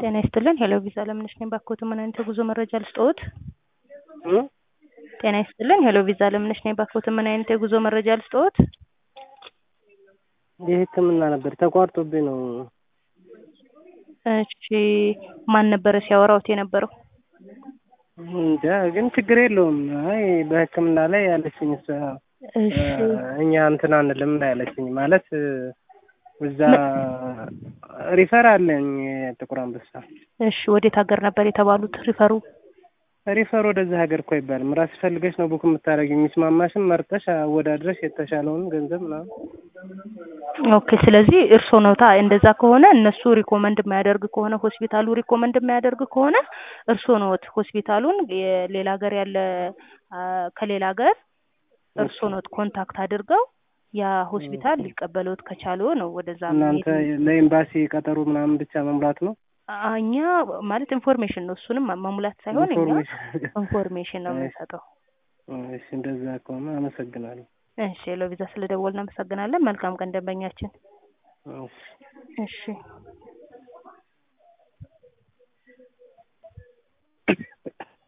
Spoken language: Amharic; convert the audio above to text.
ጤና ይስጥልን ሄሎ ቪዛ ለምነሽ ነኝ ባክዎት ምን አይነት የጉዞ መረጃ ልስጥዎት? ጤና ይስጥልን ሄሎ ቪዛ ለምነሽ ነኝ ባክዎት ምን አይነት የጉዞ መረጃ ልስጥዎት? የህክምና ነበር ተቋርጦብኝ ነው። እሺ ማን ነበረ ሲያወራዎት የነበረው? እንጃ ግን ችግር የለውም። አይ በህክምና ላይ ያለችኝ እሷ እሺ እኛ እንትን አንልም ነው ያለችኝ። ማለት እዛ ሪፈር አለኝ ጥቁር አንበሳ። እሺ ወዴት ሀገር ነበር የተባሉት ሪፈሩ? ሪፈር ወደዚህ ሀገር እኮ አይባልም። ራስሽ ፈልገሽ ነው ቡክ የምታደርጊው። የሚስማማሽን መርጠሽ አወዳድረሽ የተሻለውን ገንዘብ ምናምን ኦኬ ስለዚህ እርስዎ ነውታ እንደዛ ከሆነ እነሱ ሪኮመንድ የማያደርግ ከሆነ ሆስፒታሉ ሪኮመንድ የማያደርግ ከሆነ እርስዎ ነዎት ሆስፒታሉን የሌላ ሀገር ያለ ከሌላ ሀገር እርስዎ ነዎት ኮንታክት አድርገው ያ ሆስፒታል ሊቀበለዎት ከቻለው ነው ወደዛ እናንተ ለኤምባሲ ቀጠሮ ምናምን ብቻ መሙላት ነው። እኛ ማለት ኢንፎርሜሽን ነው እሱንም መሙላት ሳይሆን እኛ ኢንፎርሜሽን ኢንፎርሜሽን ነው የምንሰጠው። እሺ እንደዛ ከሆነ አመሰግናለሁ። እሺ ሄሎ ቪዛ ስለደወልን እናመሰግናለን። መልካም ቀን ደንበኛችን። እሺ እሺ